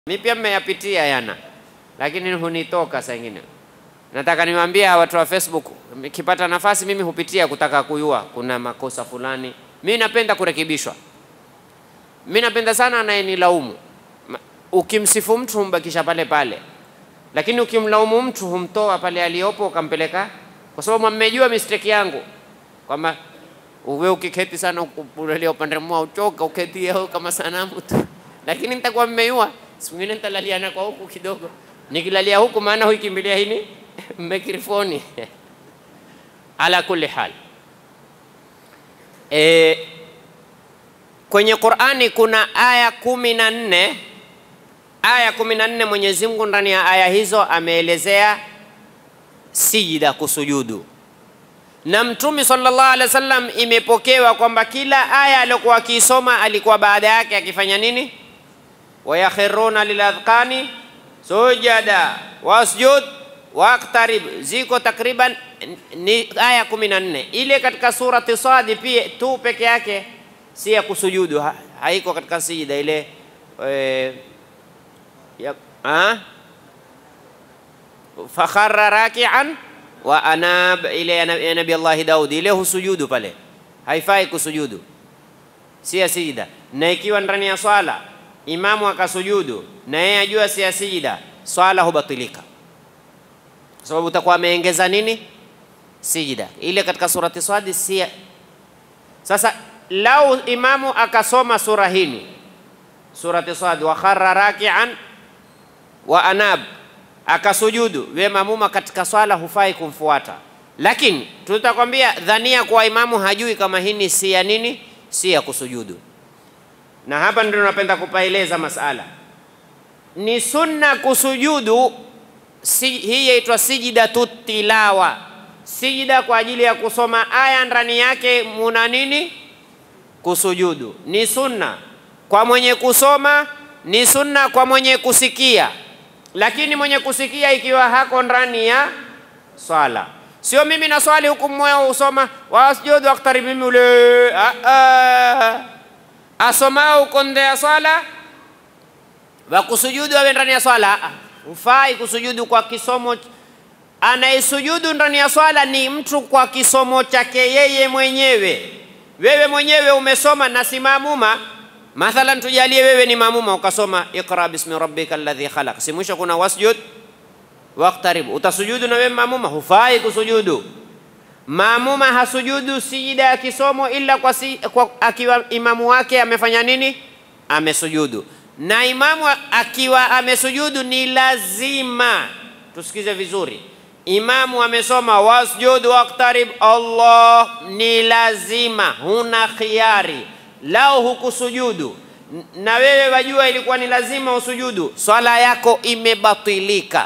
Mi pia mmeyapitia yana, lakini hunitoka saa ingine. Nataka niwaambie watu wa Facebook, nikipata nafasi mimi hupitia kutaka kujua kuna makosa fulani. Mi napenda kurekebishwa. Mi napenda sana anayenilaumu. Ma- Ukimsifu mtu humbakisha pale pale, lakini ukimlaumu mtu humtoa pale aliyopo ukampeleka, kwa sababu mmejua mistake yangu kwamba uwe ukiketi sana unalia upande mmoja uchoka uketi yao kama sanamu tu, lakini nitakuwa mmeiua. Siku nyingine nitalaliana kwa huku kidogo, nikilalia huku maana huikimbilia hini mikrofoni. Ala kulli hal, e, kwenye Qur'ani kuna aya kumi na nne aya kumi na nne Mwenyezi Mungu ndani ya aya hizo ameelezea sijida, kusujudu na Mtume sallallahu alaihi wasallam imepokewa kwamba kila aya aliyokuwa akiisoma alikuwa baada yake akifanya nini? wayakhiruna liladhqani sujada wasjud waqtarib, ziko takriban ni aya kumi na nne. Ile katika surati Sadi pia tu peke yake si ya kusujudu, ha, haiko katika sijida ile eh, ya, ah? fakharra rakian wa anab ile ya nabi- ya nabi Allahi Daudi ile husujudu pale, haifai kusujudu, si ya sijida. Na ikiwa ndani ya swala imamu akasujudu na yeye ajua si ya sijida, swala hubatilika, kwa sababu utakuwa ameongeza nini? Sijida ile katika surati Swadi si ya- sasa. Lau imamu akasoma sura hini surati Swadi, wa kharra rakian wa anab akasujudu, we mamuma katika swala hufai kumfuata, lakini tutakwambia dhania kuwa imamu hajui kama hini si ya nini, si ya kusujudu. Na hapa ndio napenda kupaeleza masala, ni sunna kusujudu. Si, hii yaitwa sijidatu tilawa, sijida kwa ajili ya kusoma aya ndani yake muna nini kusujudu ni sunna kwa mwenye kusoma, ni sunna kwa mwenye kusikia. Lakini mwenye kusikia ikiwa hako ndani ya swala, sio mimi na swali huku moyo usoma wasjudu waqtarib, mimi ule ah, ah. asomao uko nde ya swala wakusujudu awe ndani ya swala. Ah, ah. Hufai kusujudu kwa kisomo. Anayesujudu ndani ya swala ni mtu kwa kisomo chake yeye mwenyewe. Wewe mwenyewe umesoma na si maamuma. Mathalan, tujalie wewe ni maamuma ukasoma iqra bismi rabbika alladhi khalaq, si mwisho kuna wasjud waqtarib, utasujudu na wewe maamuma? Hufai kusujudu. Maamuma hasujudu sijida ya kisomo ila kwa, si, kwa akiwa imamu wake amefanya nini? Amesujudu. Na imamu akiwa amesujudu ni lazima, tusikize vizuri, imamu amesoma wasjud waqtarib, Allah ni lazima, huna khiari. Lao hukusujudu n- na wewe wajua ilikuwa ni lazima usujudu, swala yako imebatilika.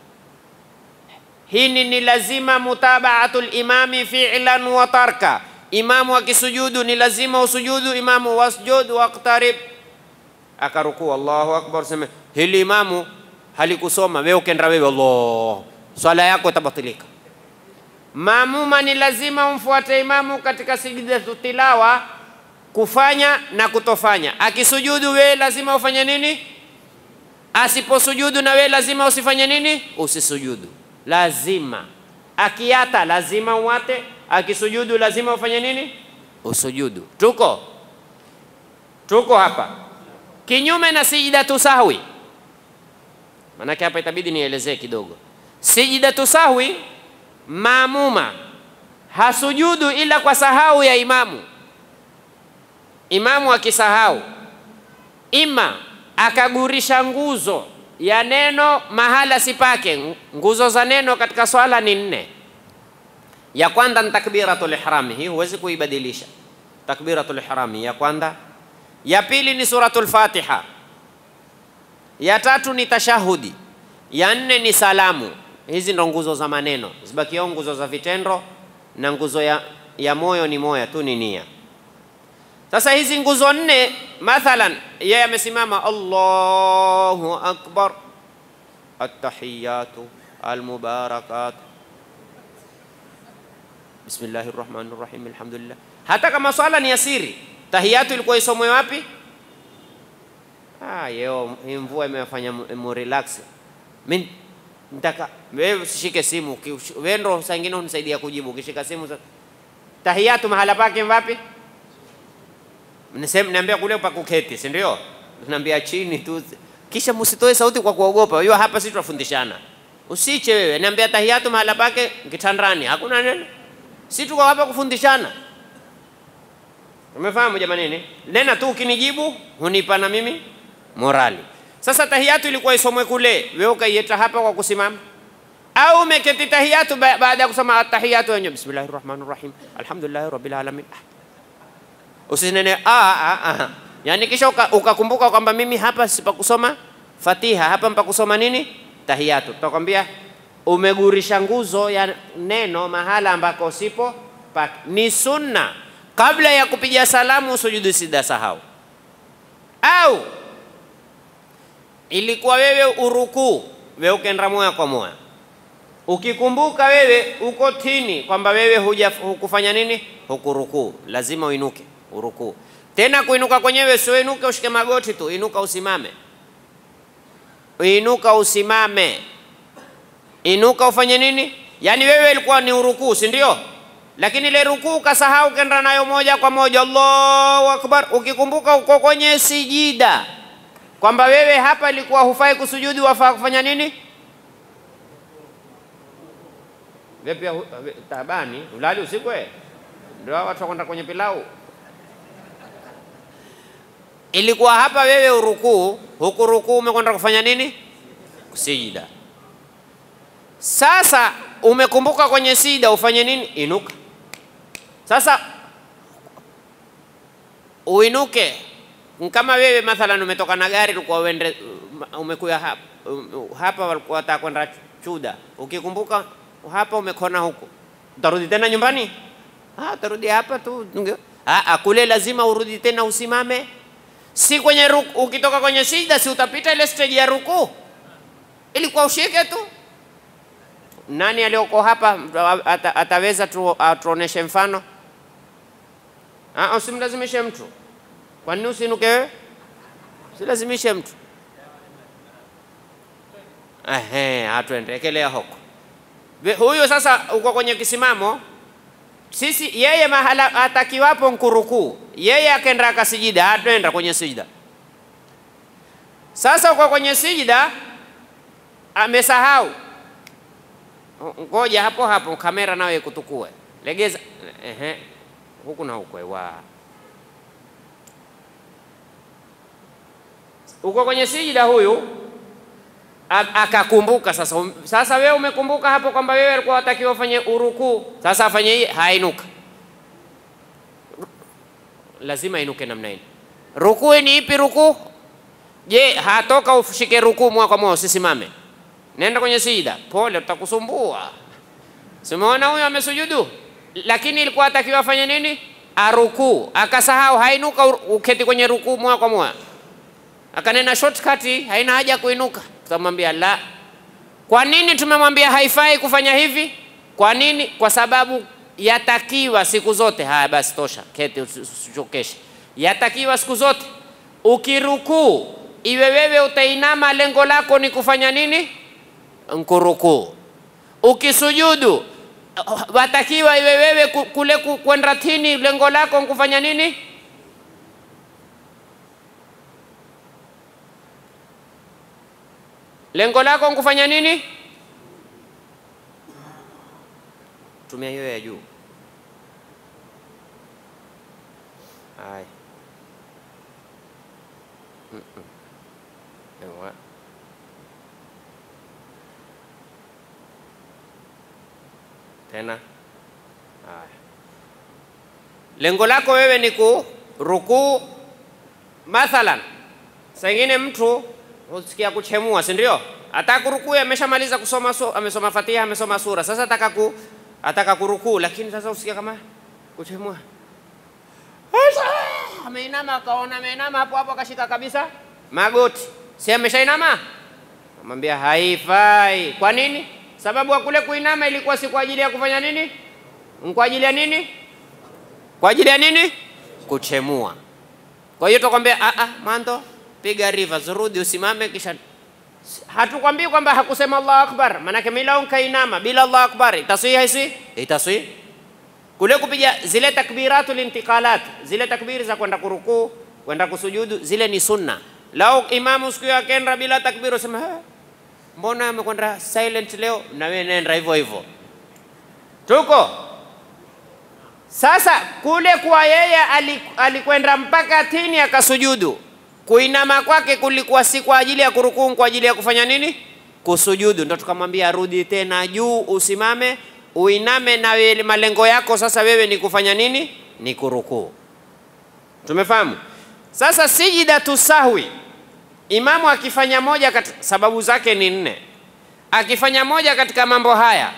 Hini ni lazima mutabaatul imami fi'lan wa tarka. Imamu akisujudu ni lazima usujudu. Imamu wasjud waqtarib, akarukuu Allahu akbar, sema hili imamu halikusoma, wewe ukenda wewe Allah, swala yako itabatilika. Maamuma ni lazima umfuate imamu katika sijidatu tilawa, kufanya na kutofanya. Akisujudu wewe lazima ufanye nini? Asiposujudu na wewe lazima usifanye nini? Usisujudu, lazima. Akiata lazima uwate, akisujudu lazima ufanye nini? Usujudu. Tuko tuko hapa, kinyume na sijidatu sahwi. Maanake hapa itabidi nielezee kidogo. Sijidatu sahwi, maamuma hasujudu ila kwa sahau ya imamu. Imamu akisahau ima akagurisha nguzo ya neno mahala sipake. Nguzo za neno katika swala ni nne. Ya kwanza ni takbiratul ihrami, hii huwezi kuibadilisha. Takbiratul ihrami ya kwanza. Ya pili ni suratul Fatiha. Ya tatu ni tashahudi. Ya nne ni salamu. Hizi ndo nguzo za maneno, zibakio nguzo za vitendo na nguzo ya, ya moyo ni moya tu, ni nia. Sasa hizi nguzo nne, mathalan yeye amesimama Allahu akbar, attahiyatu almubarakat, bismillahi rahmani rahim, alhamdulillah. Hata kama swala ni asiri, tahiyatu ilikuwa isomwe wapi? ah, yeo hii mvua imefanya mu- mu relax. Mimi nitaka wewe usishike simu, uki- wewe ndo saa ingine unisaidia kujibu. Ukishika simu sasa, tahiyatu mahala pake wapi? Nisema niambia kule pa kuketi, si ndio? Niambia chini tu, kisha msitoe sauti kwa kuogopa. Unajua hapa sisi tunafundishana, usiche wewe. Niambia tahiyatu mahala pake kitandani, hakuna neno. Si tuko hapa kufundishana. Umefahamu jamanini? Nena tu ukinijibu hunipa na mimi morali. Sasa tahiyatu ilikuwa isomwe kule, wewe ukaieta hapa kwa kusimama au umeketi tahiyatu ba- baada ya kusoma tahiyatu wenyewe, bismillahir rahmanir rahim alhamdulillahi rabbil alamin. Ah. Usinene ah, ah, ah. Yani kisha uka- ukakumbuka kwamba mimi hapa sipa kusoma Fatiha, hapa mpa kusoma nini? Tahiyatu. Tutakwambia umegurisha nguzo ya neno mahala ambako sipo pa. Ni sunna kabla ya kupiga salamu usujudu sida sahau, au ilikuwa wewe urukuu, wewe ukenda moya kwa moya ukikumbuka wewe uko tini kwamba wewe huja hukufanya nini, hukurukuu, lazima uinuke urukuu. Tena kuinuka kwenyewe sio inuke ushike magoti tu, inuka usimame, inuka usimame, inuka ufanye nini? Yaani wewe ilikuwa ni urukuu, si ndio? Lakini ile rukuu ukasahau, kenda nayo moja kwa moja, Allahu akbar. Ukikumbuka uko kwenye sijida kwamba wewe hapa ilikuwa hufai kusujudu, wafaa kufanya nini? Vipi ya hu- vi- tabani ulali usiku eh? Ndio hao watu wakwenda kwenye pilau. Ilikuwa hapa wewe urukuu, huku rukuu umekwenda kufanya nini? Sijida. Sasa umekumbuka kwenye sijida ufanye nini? Inuka. Sasa uinuke kama wewe mathalan umetoka na gari ulikuwa uende umekuya hapa, hapa walikuwa wataka kwenda Chuda, ukikumbuka hapa umekona huko, utarudi tena nyumbani? Ah, utarudi hapa tu. Unge- Ah, ah, kule lazima urudi tena usimame, si kwenye ruku. Ukitoka kwenye sijda, si utapita ile stage ya rukuu, ilikuwa ushike tu. Nani aliyoko hapa ata, ataweza tu atuoneshe mfano? Ah, usimlazimishe mtu. Kwa nini usiinuke wewe? Usilazimishe mtu. Ehe, hatuendekelea huko. Ve- Huyu sasa uko kwenye kisimamo, sisi yeye mahala atakiwapo nkurukuu, yeye akenda akasijida, hatuenda kwenye sijida. Sasa uko kwenye sijida, amesahau. Ngoja hapo hapo, kamera nayo ikutukue, legeza. Ehe, huku na huku, wa uko kwenye sijida huyu a- akakumbuka sasa. Um- Sasa wewe umekumbuka hapo kwamba wewe alikuwa watakiwa ufanye urukuu, sasa afanye hii, hainuka, lazima inuke namna hii. Rukuu ni ipi rukuu? Je, hatoka ushike rukuu moja kwa moja, usisimame, nenda kwenye sijida, pole, tutakusumbua. Simeona huyo amesujudu, lakini ilikuwa atakiwa afanye nini? Arukuu, akasahau, hainuka, ur- uketi kwenye rukuu moja kwa moja akanena shortcut, haina haja ya kuinuka. Tutamwambia la. Kwa nini tumemwambia haifai kufanya hivi? Kwa nini? Kwa sababu yatakiwa siku zote. Haya basi, tosha, keti, usi- usichokeshe. Yatakiwa siku zote ukirukuu, iwe wewe utainama, lengo lako ni kufanya nini? Nkurukuu. Ukisujudu, watakiwa iwe wewe ku- kule ku- kwenda tini, lengo lako nkufanya nini? Lengo lako nkufanya nini? Tumia hiyo ya juu. Haya. Mm-mm. Ewa. Tena. Haya. Lengo lako wewe ni kurukuu mathalan Saa ingine mtu husikia kuchemua, si ndio? Ataka kurukuu, ameshamaliza kusoma su, amesoma Fatiha, amesoma sura, sasa ataka ku, ataka kurukuu, lakini sasa usikia kama kuchemua, Sasa, ameinama, akaona ameinama hapo hapo, akashika kabisa magoti, si ameshainama? Amwambia haifai. Kwa nini? Sababu ya kule kuinama ilikuwa si kwa ajili ya kufanya nini? Ni Kwa ajili ya nini? Kwa ajili ya nini? Kuchemua. Kwa hiyo tukwambia a a mwanzo piga reverse, rudi usimame, kisha hatukwambii kwamba hakusema Allahu akbar, maanake mila kainama bila Allahu akbar itaswihi haisi itaswihi kule kupiga zile takbiratul intiqalat, zile takbiri za kwenda kurukuu, kwenda kusujudu, zile ni sunna. Lau imamu siku hiyo akenda bila takbiri, usema "Ha, mbona amekwenda silent leo? Na wewe nenda hivyo hivyo. Tuko sasa kule kwa yeye ali- alikwenda mpaka tini akasujudu. Kuinama kwake kulikuwa si kwa ajili ya kurukuu, kwa ajili ya kufanya nini? Kusujudu. Ndo tukamwambia rudi tena juu, usimame, uiname, na wewe malengo yako sasa wewe ni kufanya nini? Ni kurukuu. Tumefahamu? Sasa sijidatu sahwi, imamu akifanya moja kati, sababu zake ni nne. Akifanya moja katika mambo haya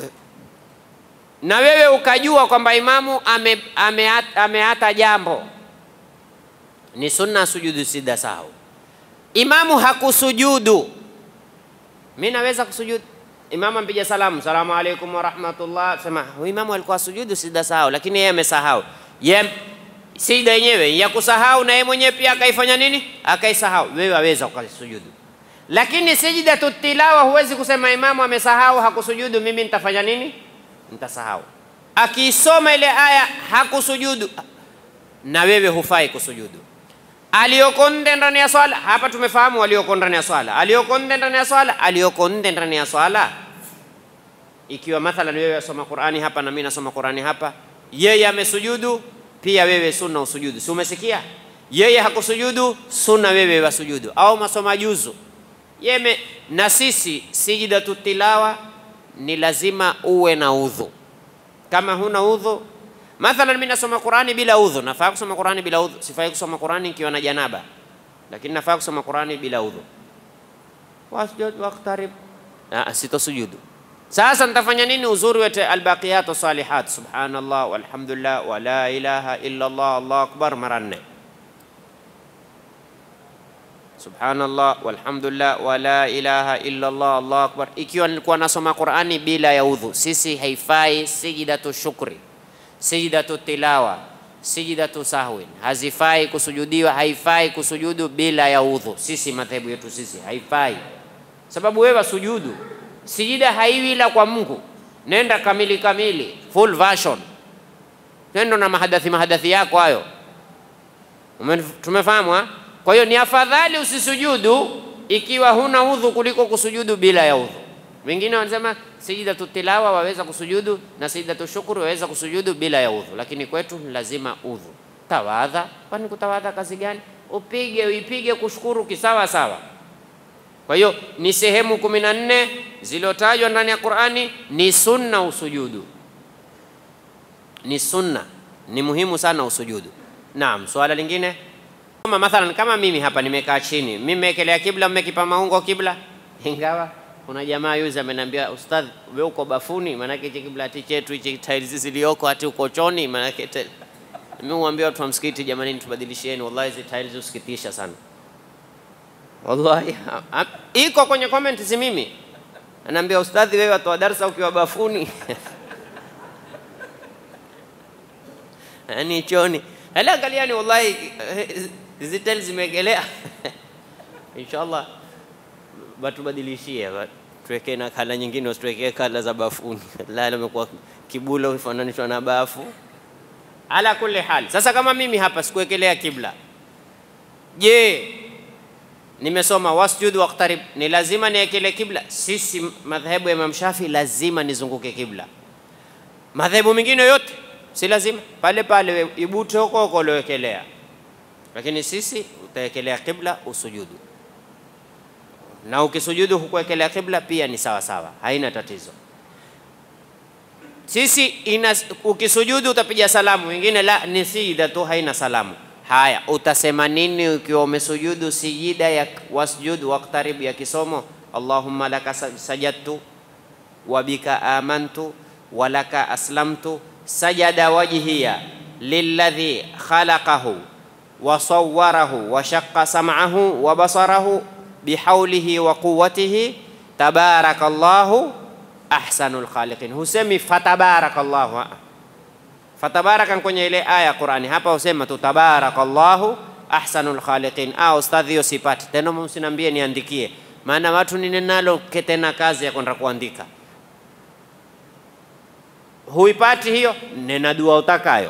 na wewe ukajua kwamba imamu ame, ameata, ameata jambo, ni sunna sujudu sida sahau. Imamu hakusujudu, mi naweza kusujudu. Imamu ampiga salamu, salamu alaikum warahmatullah, sema huyu imamu alikuwa sujudu sida sahau, lakini yeye amesahau. Ye sida yenyewe ya kusahau, na yeye mwenyewe pia akaifanya nini? Akaisahau. Wewe waweza ukasujudu, lakini sijidatu tilawa huwezi kusema imamu amesahau hakusujudu, mimi nitafanya nini? Nitasahau. Akiisoma ile aya hakusujudu, na wewe hufai kusujudu. Aliyoko nde ndani ya swala, hapa tumefahamu walioko ndani ya swala. Aliyoko nde ndani ya swala, aliyoko nde ndani ya swala. Ikiwa mathalan wewe wasoma Qur'ani hapa na mimi nasoma Qur'ani hapa, yeye amesujudu, pia wewe sunna usujudu. Si umesikia? Yeye hakusujudu, sunna wewe wasujudu. Au masoma juzu yeme, na sisi sijidatu tilawa ni lazima uwe na udhu. Kama huna udhu, mathalan mimi nasoma Qur'ani bila udhu, nafaa kusoma Qur'ani bila udhu? Sifai kusoma Qur'ani nikiwa na janaba, lakini nafaa kusoma Qur'ani bila udhu. Wasjud waqtarib, ah, sitosujudu. Sasa nitafanya nini? Uzuri wete albaqiyatu salihat, subhanallah walhamdulillah wa la ilaha illa Allah, Allahu akbar mara nne subhanallah walhamdulillah wa la ilaha illa Allah Allahu akbar. Ikiwa nilikuwa nasoma Qur'ani bila ya udhu, sisi haifai sijidatu shukri, sijidatu tilawa, sijidatu sahwin, hazifai kusujudiwa, haifai kusujudu bila ya udhu. Sisi madhehebu yetu sisi haifai, sababu wewe sujudu sijida haiwi ila kwa Mungu. Nenda kamili kamili, full version, nenda na mahadathi mahadathi yako hayo. Ume- Tumefahamu ha? Kwa hiyo ni afadhali usisujudu ikiwa huna udhu kuliko kusujudu bila ya udhu. Wengine wanasema sijidatu tilawa waweza kusujudu na sijidatu shukuru waweza kusujudu bila ya udhu, lakini kwetu ni lazima udhu. Tawadha, kwani kutawadha kazi gani? Upige uipige kushukuru kisawa sawa. Kwa hiyo ni sehemu kumi na nne zilizotajwa ndani ya Qur'ani, ni sunna usujudu, ni sunna, ni muhimu sana usujudu. Naam, swala lingine kama mathalan kama mimi hapa nimekaa chini, mimi nimeekelea kibla, mmekipa maungo kibla, ingawa kuna jamaa yuzi ameniambia ustadh, wewe uko bafuni, maanake hichi kibla ati chetu hichi tiles zilizoko hati uko choni, maanake te- mimi huambia watu wa msikiti, jamani, tubadilishieni, wallahi hizi tiles usikitisha sana wallahi. ha- ha- Iko kwenye comment, si mimi. Anaambia ustadhi, wewe watoa darsa ukiwa bafuni yani choni. Hala angaliani, wallahi eh, hizi tiles zimeegelea inshallah batubadilishie ba- tuwekee na kala nyingine, usituwekee kala za bafuni. La, limekuwa kibula ufananishwa na bafu. Ala kulli hal, sasa kama mimi hapa sikuwekelea kibla, je, nimesoma wasjud waqtarib, ni lazima niekele kibla? Sisi madhehebu ya Imam Shafi lazima nizunguke kibla. Madhehebu mengine yote si lazima, pale pale we- ibute huko huko uliowekelea, lakini sisi utawekelea kibla usujudu, na ukisujudu hukuwekelea kibla pia ni sawa sawa, haina tatizo. Sisi ina, ukisujudu utapiga salamu, wengine la ni sijida tu, haina salamu. Haya, utasema nini ukiwa umesujudu sijida ya wasjud waqtarib ya kisomo Allahumma laka sa- sajadtu wa bika amantu wa laka aslamtu sajada wajhiya lilladhi khalaqahu wa sawwarahu wa shaqqa sam'ahu wa basarahu bihaulihi wa quwwatihi tabarakallahu ahsanul khaliqin. Husemi fatabarakallahu, ah. fatabarakan kwenye ile aya ya Qur'ani, hapa husema tu tabarakallahu ahsanul khaliqin. Ah, ustadhi, hiyo sipati tena, msiniambie niandikie, maana watu ninenalo tena kazi ya kwenda kuandika. Huipati hiyo, nena dua utakayo.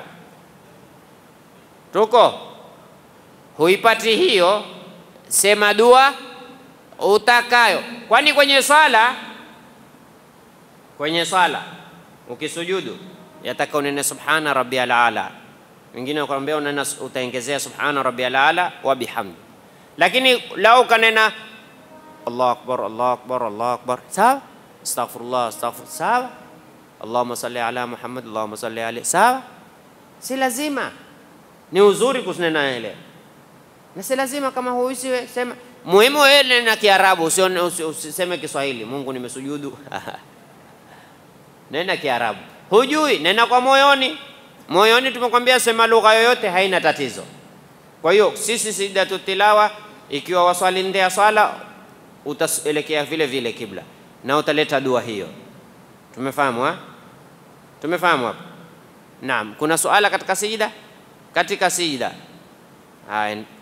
Tuko huipati hiyo, sema dua utakayo, kwani kwenye swala, kwenye swala ukisujudu yataka unene subhana rabbiyal ala, wengine wakwambia unena utaongezea subhana rabbiyal ala wa bihamdi, lakini lau ukanena Allahu akbar Allahu akbar Allahu akbar, sawa. Astaghfirullah astaghfir, sawa. Allahumma salli ala Muhammad Allahumma salli alayhi, sawa. Si lazima, ni uzuri kusinena ile, na si lazima kama huisi sema. Muhimu wewe nena Kiarabu, usiseme Kiswahili. Mungu nimesujudu nena Kiarabu. Hujui, nena kwa moyoni. Moyoni tumekwambia sema lugha yoyote, haina tatizo. Kwa hiyo sisi sijidatu tilawa, ikiwa waswali nde ya swala, utaelekea vile vile kibla na utaleta dua hiyo. Tumefahamu ha? Tumefahamu hapa? Naam. Kuna suala katika sijida? Katika sijida, haya